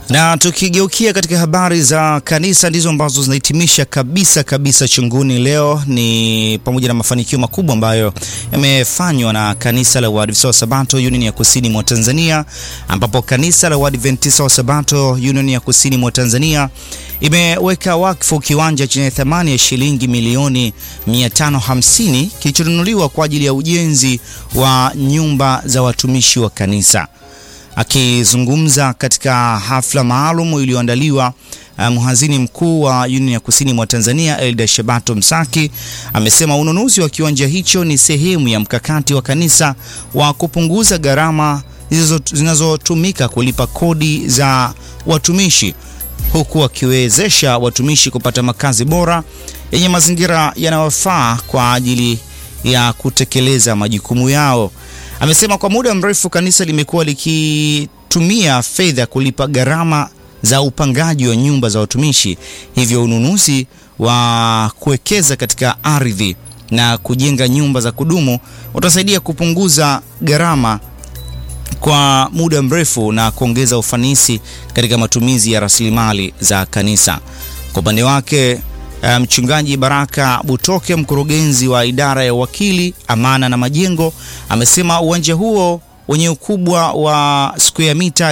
Na tukigeukia katika habari za kanisa ndizo ambazo zinahitimisha kabisa kabisa chunguni leo, ni pamoja na mafanikio makubwa ambayo yamefanywa na kanisa la Waadventista wa Sabato Union ya Kusini mwa Tanzania, ambapo kanisa la Waadventista wa Sabato Union ya Kusini mwa Tanzania imeweka wakfu kiwanja chenye thamani ya shilingi milioni 550 kilichonunuliwa kwa ajili ya ujenzi wa nyumba za watumishi wa kanisa. Akizungumza katika hafla maalum iliyoandaliwa, mhazini mkuu wa Union ya Kusini mwa Tanzania Elda Shabato Msaki amesema ununuzi wa kiwanja hicho ni sehemu ya mkakati wa kanisa wa kupunguza gharama zinazotumika kulipa kodi za watumishi huku wakiwezesha watumishi kupata makazi bora yenye mazingira yanayofaa kwa ajili ya kutekeleza majukumu yao. Amesema kwa muda mrefu kanisa limekuwa likitumia fedha kulipa gharama za upangaji wa nyumba za watumishi, hivyo ununuzi wa kuwekeza katika ardhi na kujenga nyumba za kudumu utasaidia kupunguza gharama kwa muda mrefu na kuongeza ufanisi katika matumizi ya rasilimali za kanisa. Kwa upande wake Mchungaji um, Baraka Butoke, mkurugenzi wa idara ya wakili, amana na majengo, amesema uwanja huo wenye ukubwa wa square mita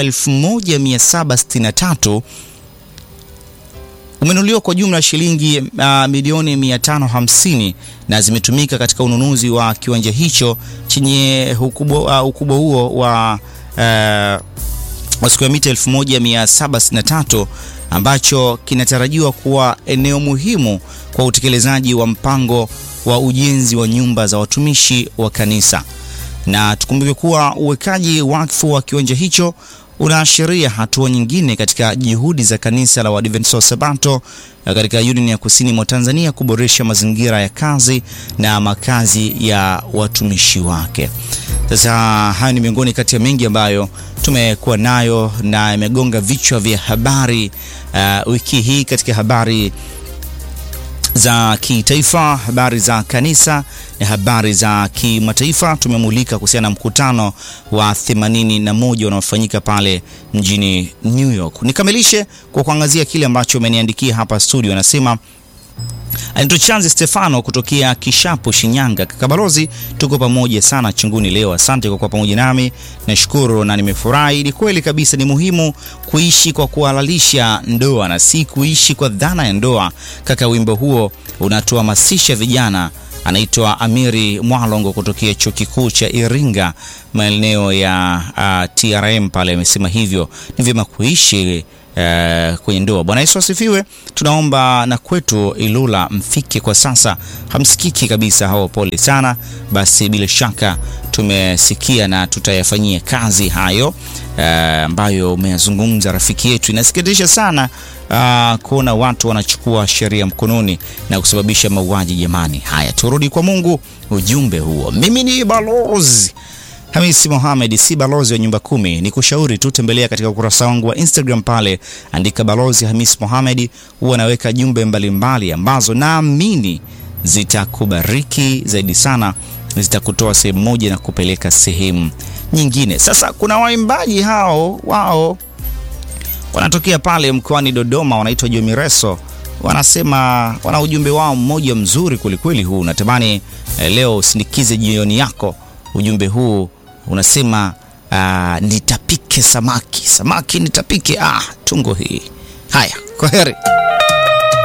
1763 umenunuliwa kwa jumla shilingi uh, milioni 550 na zimetumika katika ununuzi wa kiwanja hicho chenye ukubwa uh, ukubwa huo wa uh, wa square mita 1763 ambacho kinatarajiwa kuwa eneo muhimu kwa utekelezaji wa mpango wa ujenzi wa nyumba za watumishi wa kanisa. Na tukumbuke kuwa uwekaji wakfu wa kiwanja hicho unaashiria hatua nyingine katika juhudi za kanisa la Waadventista wa Sabato katika Union ya Kusini mwa Tanzania kuboresha mazingira ya kazi na makazi ya watumishi wake. Sasa hayo ni miongoni kati ya mengi ambayo tumekuwa nayo na imegonga vichwa vya habari uh, wiki hii katika habari za kitaifa, habari za kanisa na habari za kimataifa. Tumemulika kuhusiana na mkutano wa 81 unaofanyika pale mjini New York. Nikamilishe kwa kuangazia kile ambacho umeniandikia hapa studio. Anasema Anaitwa Chanzi Stefano kutokea Kishapu, Shinyanga. Kaka Balozi, tuko pamoja sana chunguni leo. Asante kwa kuwa pamoja nami, nashukuru na nimefurahi. Ni kweli kabisa, ni muhimu kuishi kwa kuhalalisha ndoa na si kuishi kwa dhana ya ndoa. Kaka, wimbo huo unatuhamasisha vijana. Anaitwa Amiri Mwalongo kutokea chuo kikuu cha Iringa, maeneo ya uh, TRM pale, amesema hivyo ni vyema kuishi Uh, kwenye ndoa. Bwana Yesu asifiwe. Tunaomba na kwetu Ilula mfike kwa sasa, hamsikiki kabisa hao, pole sana. Basi bila shaka tumesikia na tutayafanyia kazi hayo ambayo uh, umeyazungumza rafiki yetu. Inasikitisha sana uh, kuona watu wanachukua sheria mkononi na kusababisha mauaji jamani. Haya, turudi kwa Mungu. Ujumbe huo, mimi ni balozi Hamisi Mohamed, si balozi wa nyumba kumi. Ni kushauri tu, tembelea katika ukurasa wangu wa Instagram pale, andika balozi Hamisi Mohamed, huwa anaweka jumbe mbalimbali ambazo naamini zitakubariki zaidi sana, zitakutoa sehemu moja na kupeleka sehemu nyingine. Sasa kuna waimbaji hao, wao wanatokea pale mkoani Dodoma, wanaitwa Jomireso. Wanasema wana ujumbe wao mmoja mzuri kwelikweli, huu natamani eh, leo usindikize jioni yako. Ujumbe huu unasema uh, nitapike samaki samaki nitapike. Ah, tungo hii. Haya, kwa heri.